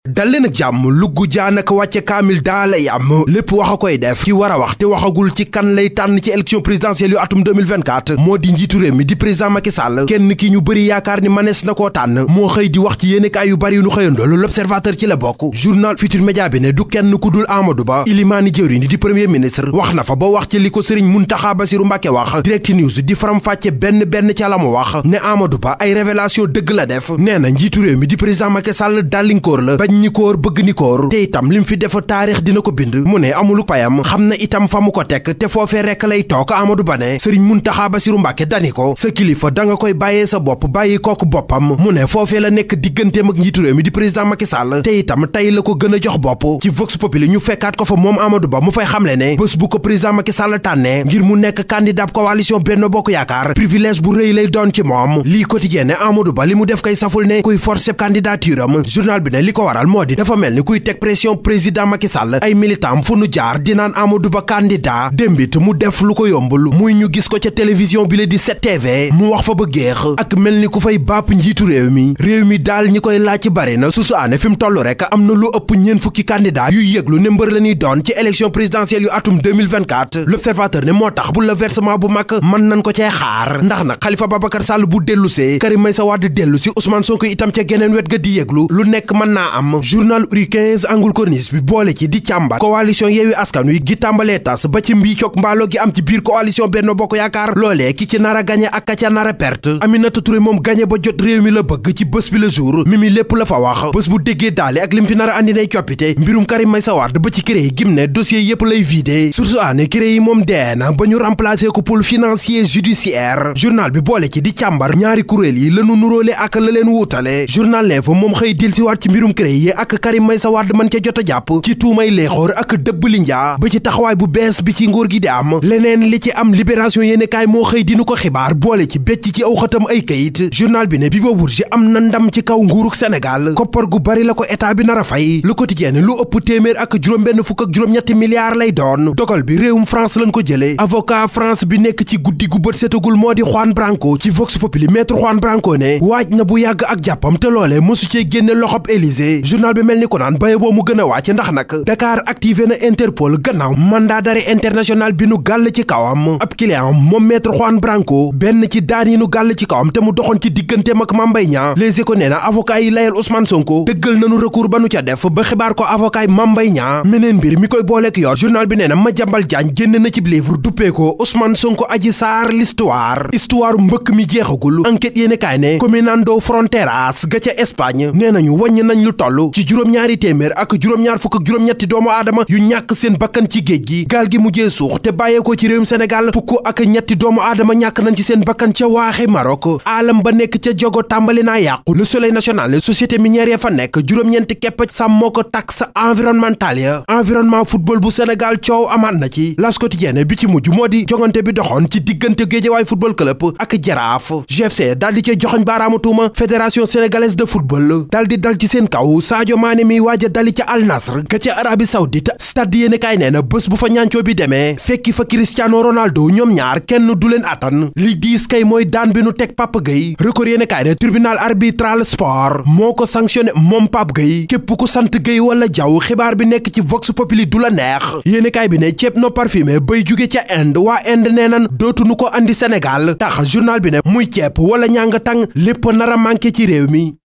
dal leen ak jàmm lugg jaanaka wàcce kaamil daa lay am lépp wax a koy def ki war a wax te waxagul ci kan lay tànn ci élection présidentielle yu atum 2024 moo di njiitu réew mi di président Macky Sall kenn ki ñu bëri yaakaar ni manees na koo tànn moo xëy di wax ci yéenekaay yu bari yu nu xëyandoolu l'observateur ci la bokk journal Futur Média bi ne du kenn ku dul Amadou Ba ilimaani jëwriñ di premier ministre wax na fa ba wax ci li ko sëriñ Muntaxa Basiru Mbàkke wax direct news di faram fàcce benn benn ca la mu wax ne Amadou Ba ay révélation dëgg la def nee na njiitu réew mi di président Macky Sall dàllinkóor la bañ ñi koor bëgg ni koor te itam lim fi def taarix dina ko bind mu ne amulu payam xam na itam fa mu ko tekk te foofee rekk lay toog Amadou Ba ne sëriñ Muntaxa Basiru Mbàkke dani ko sa kilifa da nga koy bàyyee sa bopp bàyyi kooku boppam mu ne foofee la nekk digganteem ak njiitu réew mi di président Macky Sall te itam tey la ko gën a jox bopp ci Vox Populi ñu fekkaat ko fa moom Amadou Ba mu fay xamle ne bés bu ko président Macky Sall tànnee ngir mu nekk candidat coalition Benno Bokk Yaakaar privilège bu rëy lay doon ci moom lii quotidien ne Amadou Ba li mu def kay saful ne kuy forcer candidature am journal bi ne li ko waral moo di dafa mel ni kuy teg pression président Macky Sall ay militant fu nu jaar di naan Amadou Ba candidat démbit mu def lu ko yombul muy ñu gis ko ca télévision bi la di 7TV mu wax fa ba géex ak mel ni ku fay bàpp njiitu réew mi réew mi daal ñi koy laaj ci bari na susu aane fi mu toll rek am na lu ëpp ñeen fukki candidat yuy yëglu ne mbër la ñuy doon ci élection présidentielle yu atum 2024 l'observateur ne moo tax bu la versement bu mag mën nañ ko cee xaar ndax nag Khalifa Babacar Sall bu dellusee Karim Meïssa Wade dellu si Ousmane Sonko itam ca geneen wet ga di yëglu lu nekk mën naa am journal uri 15 angul corniche bi boole ci di càmbar coalition Yewwi Askan Wi gi tàmbalee tas ba ci mbii coog mbaaloo gi am ci biir coalition Benno Bokk Yaakaar loolee ki ci nar a gañe ak ka ca nar a perte Aminata Touré moom gañe ba jot réew mi la bëgg ci bés bi le jour mi mi lépp la fa wax bés bu déggee daale ak lim fi nar a andi nay coppite mbirum Karim Meïssa Wade ba ci CREI gim ne dossier yépp lay vidé source aane CREI yi moom dee na ba ñu remplacer ko pôle financier judiciaire journal bi boole ci di càmbar ñaari kuréel yi lanu nuróole ak la leen wuutale journal L'Info moom xëy dil si waat ci mbirum CREI yi ak Karim Meïssa Wade man ca jot a jàpp ci tuumay leexoor ak dëbb li njaa ba ci taxawaay bu bees bi ci nguur gi di am leneen li ci am libération yéene kaay moo xëy dinu ko xibaar boole ci becc ci aw xatam ay kayit journal bi ne bi ba Bourgi am na ndam ci kaw nguuruk Sénégal koppar gu bari la ko état bi nar a fay Le Quotidien lu ëpp téeméer ak juróom-benn fukk ak juróom-ñetti milliards lay doon dogal bi réewum France lañ ko jëlee avocat France bi nekk ci guddi gu bët setagul moo di Juan Branco ci Vox Populi maître Juan Branco ne waaj na bu yàgg ak jàppam te loolee mosu cee génne loxob Élysée journal bi mel ni ko naan baye boo mu gën a wàcc ndax nag Dakar activé na Interpol gannaaw mandat d'arrêt international bi nu gàll ci kawam ab client moom maître Juan Branco benn ci daan yi nu gàll ci kawam te mu doxoon ci digganteem ak Mame Mbaye Niang Les Échos nee na avocat yi layal Ousmane Sonko dëggal nanu recours ba nu ca def ba xibaar ko avocat yi Mame Mbaye Niang meneen mbir mi koy booleek yor journal bi nee na Madiambal Diagne génn na ci livre duppee ko Ousmane Sonko Adji Sarr l'histoire histoire mbëkk mi jeexagul enquête yéene kaay ne Caminando Fronteras ga ca Espagne nee nañu wàññ nañ lu toll ci juróom-ñaari téeméer ak juróom-ñaar fukk ak juróom-ñetti doomu aadama yu ñàkk seen bakkan ci géej gi gaal gi mujjee suux te bàyyeekoo ci réewum Sénégal fukk ak ñetti doomu aadama ñàkk nañ ci seen bakkan ca waaxe Maroc alam ba nekk ca jogo tàmbali naa yàqu le soleil national société minière ya fa nekk juróom-ñeenti kepp sàmmoo ko taxe environnementale ya environnement football bu Sénégal coow amaat na ci L'As Quotidien bi ci mujj moo di jongante bi doxoon ci diggante Guédiawaye football club ak Jaraaf GFC daal di cee joxoñ baaraamu tuuma fédération sénégalaise de football daal di dal ci seen kaw Sadio Mané mi waaj a dali ca Al Nasr ga ca Arabie Saoudite stade yéene kaay nee na bés bu fa ñaancoo bi demee fekki fa Cristiano Ronaldo ñoom ñaar kenn du leen attan li diis kay mooy daan bi nu teg Pape Gueye record yéene kaay ne tribunal arbitral sport moo ko sanctionné moom Pape Gueye képp ku sant Gueye wala Diaw xibaar bi nekk ci Vox Populi du la neex yéene kaay bi ne ceeb no parfumé bay jóge ca Inde waa Inde nee nan dootuñu ko andi Sénégal tax journal bi ne muy ceeb wala ñàng tàng lépp nar a manqué ci réew mi